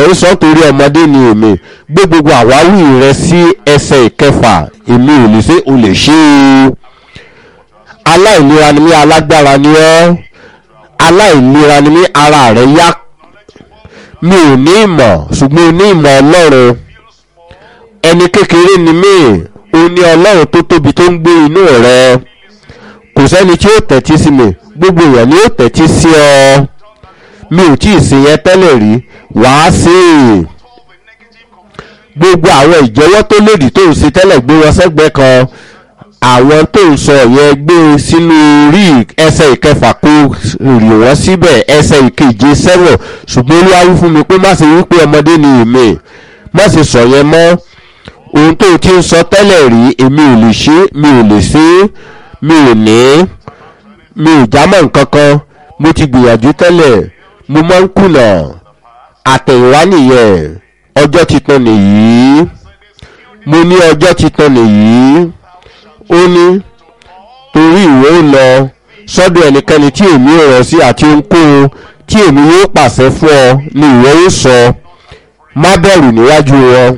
rẹ̀ ó sọ torí ọmọdé ni èmi gbé gbogbo àwáwí rẹ sí ẹsẹ̀ ìkẹfà èmi ò lè ṣe o lè ṣe é aláìlera ni mí alágbára ni ọ́ aláìlera ni mí ara rẹ̀ yá mi ò ní ìmọ̀ ṣùgbọ́n o ní ìmọ̀ ọlọ́run ẹni kékeré ni mí o ní ọlọ́run tó tóbi tó ń gbé inú rẹ kò sẹ́ni tí ó tẹ̀tí sí mi gbogbo èèyàn ni ó tẹ̀tí sí ọ mi ò tí ì sí yẹn tẹ́lẹ̀ rí wàá sí i gbogbo àwọn ìjẹ́wọ́ tó lòdì tó ń ṣe tẹ́lẹ̀ gbé wọn sẹ́gbẹ́ kan àwọn tó ń sọ yẹn gbé sínú rí ẹsẹ̀ ìkẹfà kó rì wọ́n síbẹ̀ ẹsẹ̀ ìkeje sẹ́wọ̀n ṣùgbọ́n olúwa wí fún mi pé má ṣe wípé ọmọdé ni èmi má ṣe sọ yẹn mọ́ ohun tó ti ń sọ tẹ́lẹ̀ rí èmi ò lè ṣe mi ò lè ṣe mi ò ní mi ò jámọ́ nǹkan kan mo ti gbìyànjú tẹ́lẹ̀ mo máa ń kùnà àtẹ̀yìnwá nìyẹn ọjọ́ titun nìyí mo ní ọjọ́ titun nìyí ó ní torí ìwé ó lọ sọ́dọ̀ ẹnikẹ́ni tí èmi ò rọ̀ sí àti ohunkóhun tí èmi yóò pàṣẹ fún ọ ni ìwé ó sọ má bẹ̀rù níwájú wọn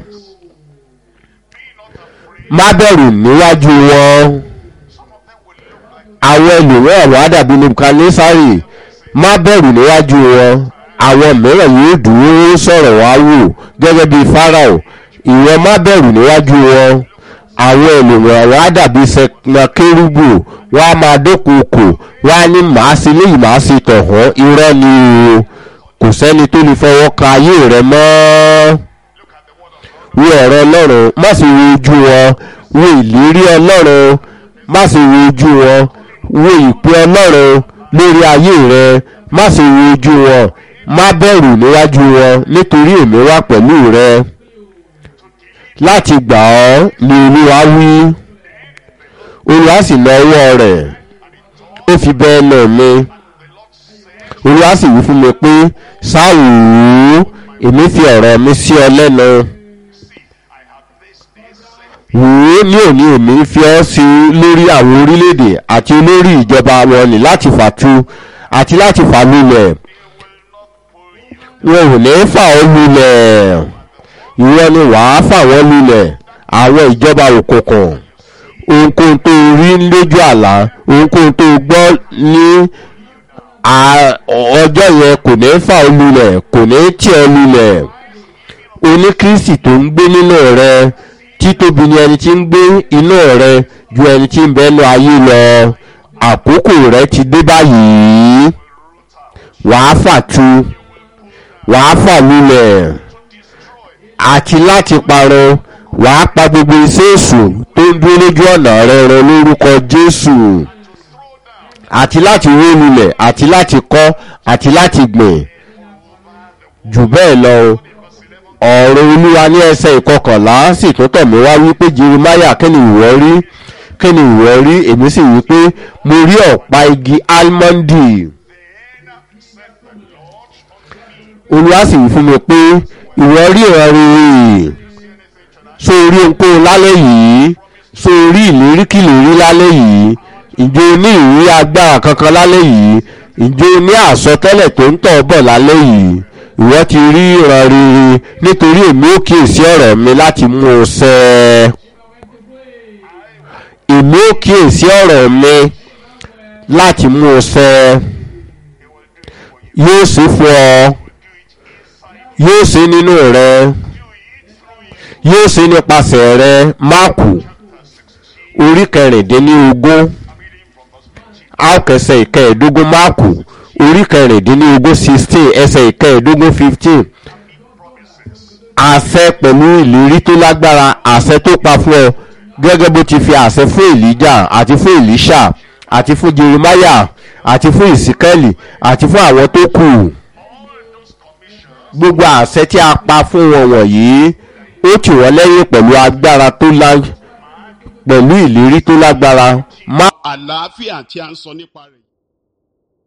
má bẹ̀rù níwájú wọn àwọn ẹlòmíràn wà dàbí nebukadnesari má bẹ̀rù níwájú wọn àwọn mìíràn yóò dúró sọ̀rọ̀ wá wò gẹ́gẹ́ bíi farao ìwọ má bẹ̀rù níwájú wọn àwọn ènìyàn wá dàbí sẹkẹrúbù wọn á máa dókòókò wọn á ní màá sí léyìí màá sí tọ̀hún irọ́ ni o kò sẹ́ni tó lè fọwọ́ kan ayé rẹ mọ́ wo ọ̀rọ̀ ọlọ́run má sì wo ojú wọn wo ìlérí ọlọ́run má sì wo ojú wọn wo ìpè ọlọ́run lórí ayé rẹ má sì wo ojú wọn má bẹ̀rù níwájú wọn nítorí èmi wà pẹ̀lú rẹ láti gbà ọ́ ni olúwa wí olúwa sì lọ ọwọ́ rẹ̀ ó fi bẹ́ẹ̀ nà mí olúwa sì wí fún mi pé sáwùú èmi fi ọ̀rọ̀ mi sí ọ lẹ́nu wò ó ní òní èmi fi ọ́ sí lórí àwọn orílẹ̀-èdè àti olórí ìjọba wọn ni láti fàtu àti láti fà lulẹ̀ wọn ò ní fà ọ́ lulẹ̀ ìwọ ni wàá fà wọ́n lulẹ̀ àwọn ìjọba òkùnkùn ohunkóhun tó rí lójú àlá ohunkóhun tó gbọ́ ní ọjọ́ yẹn kò ní fà ọ́ lulẹ̀ kò ní tì ọ́ lulẹ̀ oní kristi tó ń gbé nínú rẹ títóbi ni ẹni tí ń gbé inú rẹ ju ẹni tí ń bẹnu ayé lọ àkókò rẹ ti dé báyìí wàá fà tu wàá fà lulẹ̀ àti láti parun wàá pa gbogbo iṣẹ́ èṣù tó ń dúró lójú ọ̀nà rẹ rẹ lórúkọ jésù àti láti wó lulẹ̀ àti láti kọ́ àti láti gbìn jù bẹ́ẹ̀ lọ ọ̀rọ̀ olúwa ní ẹsẹ̀ ìkọkànlá sì tó tọ̀ mí wá wípé jeremiah kí ni ìwọ rí kí ni ìwọ rí èmi sì wípé mo rí ọ̀pá igi almondi olúwa sì wí fún mi pé ìwọ rí ìran rere so orí ohunkóhun lálẹ́ yìí so orí ìléríkìlérí lálẹ́ yìí ìjọ ní ìrírí agbára kankan lálẹ́ yìí ìjọ ní àsọtẹ́lẹ̀ tó ń tọ̀ bọ̀ lálẹ́ yìí ìwọ ti rí ìran rere nítorí èmi ò kíyèsí ọ̀rọ̀ mi láti mú un ṣẹ èmi ò kíyèsí ọ̀rọ̀ mi láti mú un ṣẹ yóò ṣe fún ọ yóò ṣe nínú rẹ yóò ṣe nípasẹ̀ rẹ máàkù orí kẹrìndínlógún àkẹsẹ̀ ìkẹẹ̀ẹ́dógún máàkù orí kẹrìndínlógún sixteen ẹsẹ̀ ìkẹẹ̀ẹ́dógún fifteen àṣẹ pẹ̀lú ìlérí tó lágbára àṣẹ tó pa fún ọ gẹ́gẹ́ bó ti fi àṣẹ fún èlíjà àti fún èlíṣà àti fún jeremiah àti fún ìsíkẹ́lì àti fún àwọn tó kù gbogbo àṣẹ tí a pa fún wọn wọ̀nyí ó tì wọ́n lẹ́yìn pẹ̀lú agbára tó lá pẹ̀lú ìlérí tó lágbára má. àlàáfíà tí a ń sọ nípa rẹ̀.